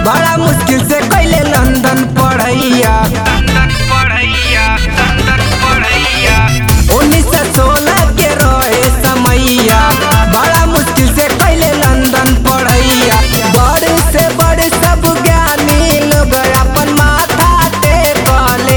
बड़ा मुश्किल से कैले लंदन पढ़ैया उन्नीस सौ सोलह के रहे समैया बड़ा मुश्किल से कैले लंदन पढ़ैया बड़े से बड़े सब ज्ञानी लोग अपन माथा टेकले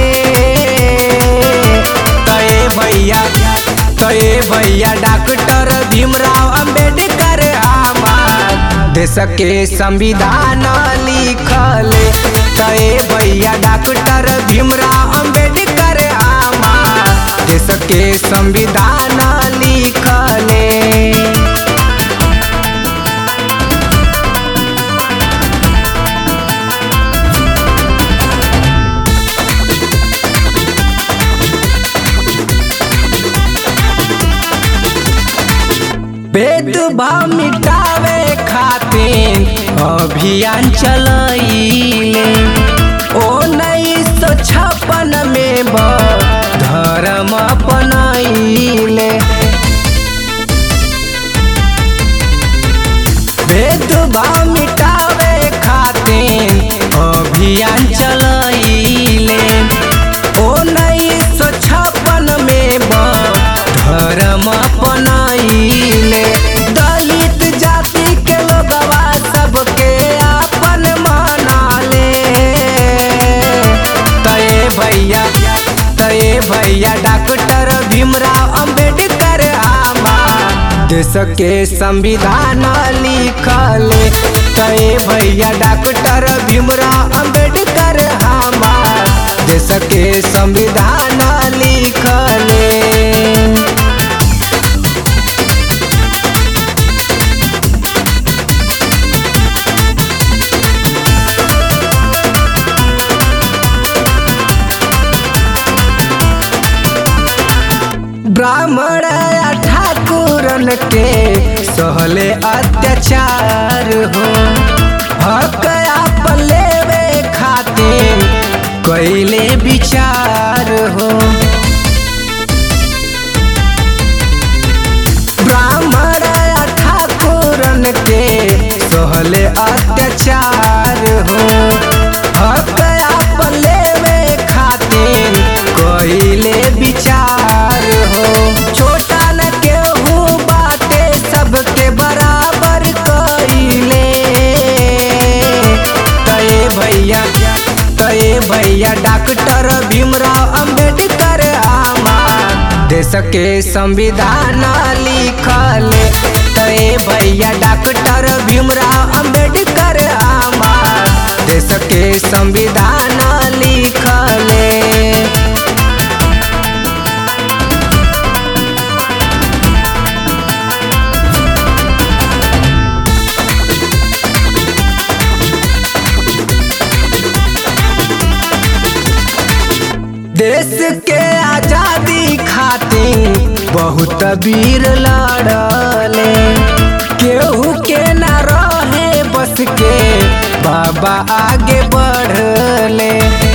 तय भैया तय भैया डॉक्टर भीमराव अंबेडकर हमार देश के संविधान लिखले तय भैया डॉक्टर भीमराव अंबेडकर हमार देश के संविधान लिखले भेदभाव मिटावे खातिर अभियान चलैले उन्नीस सौ छप्पन में ब धर्म अपनैले भेदभाव मिटावे खातिर अभियान चलैले उन्नीस सौ छप्पन में ब धर्म अपनैले दलित जाति के लोगवा सबके अपन मनाले तय भैया तय भैया डॉक्टर भीमराव अंबेडकर हमार देश के संविधान लिखले तय भैया डॉक्टर भीमराव अंबेडकर हमार देश के संविधान लिखले ब्राह्मण या ठाकुरन के सहले अत्याचार हो हक आपन लेवे खातिर कैले विचार हो ब्राह्मण या ठाकुरन के सहले अत्याचार हो हक आपन लेवे खातिर कैले विचार हो छोटा न केहू बाटे सबके बराबर कैले तय भैया तय भैया डॉक्टर भीमराव अंबेडकर हमार देश के संविधान लिखले तय भैया डॉक्टर भीमराव अंबेडकर हमार देश के संविधान लिखले देश के आजादी खातिर बहुत वीर लड़ले केहू के न रहे बस के बाबा आगे बढ़ले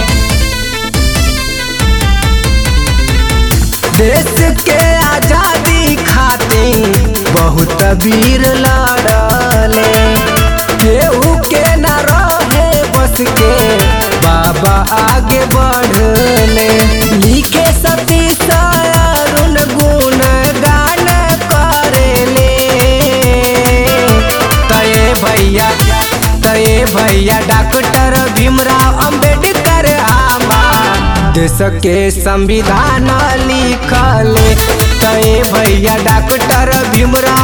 देश के आजादी खातिर बहुत वीर लड़ले केहू के न रहे बस के बाबा आगे बढ़ले लिखे सती सारुण गुण गान करेले तय भैया तय भैया डॉक्टर भीमराव अंबेडकर हमार देश के संविधान लिखले तय भैया डॉक्टर भीमराव